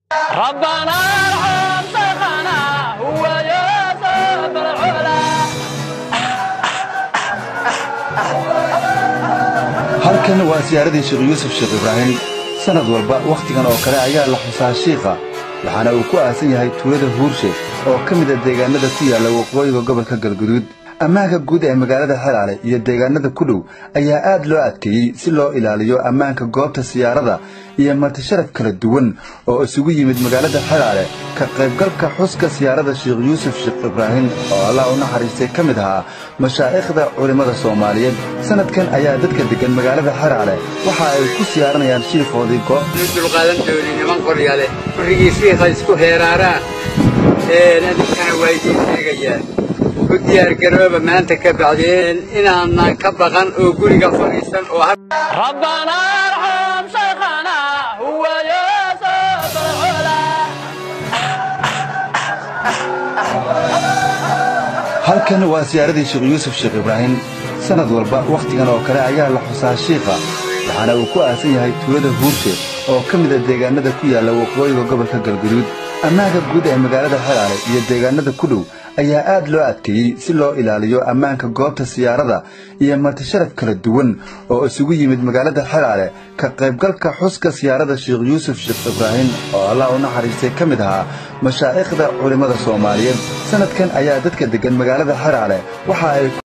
ربنا ارحم شيخنا هو يوسف العلا halkan waa siyaaradii sheekh yuusuf sheekh ibraahim sannad walba wakhtigan oo kale ayaa la xusaa shiikha waxaana uu ku aasan yahay tuulada huurshe oo ka mid a deegaanada ku yaalla waqooyiga gobolka galguduud ammaanka guud ee magaalada xelaale iyo deegaanada ku dhow ayaa aad loo adkeeyey si loo ilaaliyo ammaanka goobta siyaarada iyo martisharaf kala duwan oo isugu yimid magaalada xelaale ka qaybgalka xuska siyaarada sheekh yuusuf sheekh ibraahim oo allah u naxariistay ka mid ahaa mashaa'ikhda culimmada soomaaliyeed sannadkan ayaa dadka deggan magaalada xelaale waxa ay ku siyaaranayaan shiikhoodii goob dulqaadan dooni niman qoryale gurigii shiikha isku heeraaraan adinkana waa idiin sheegayaa u diyaargarooba maanta ka bacdeen inaanaan ka baqan oo guriga fadhiisan oo ربنا ارحم شيخنا هو يوسف العلا halkan waa siyaaradii sheekh yuusuf sheekh ibraahim sannad walba wakhtigan oo kale ayaa la xusaa shiikha waxaana uu ku aasan yahay tuulada huurshe oo ka mid a deegaanada ku yaalla waqooyiga gobolka galguduud ammaanka guud ee magaalada xelaale iyo deegaanada ku dhow ayaa aad loo adkeeyey si loo ilaaliyo ammaanka goobta siyaarada iyo martisharaf kala duwan oo isugu yimid magaalada xelaale ka qaybgalka xuska siyaarada sheekh yuusuf sheekh ibraahim oo allah u naxariistay ka mid ahaa mashaa'ikhda culimmada soomaaliyeed sannadkan ayaa dadka deggan magaalada xelaale waxa ay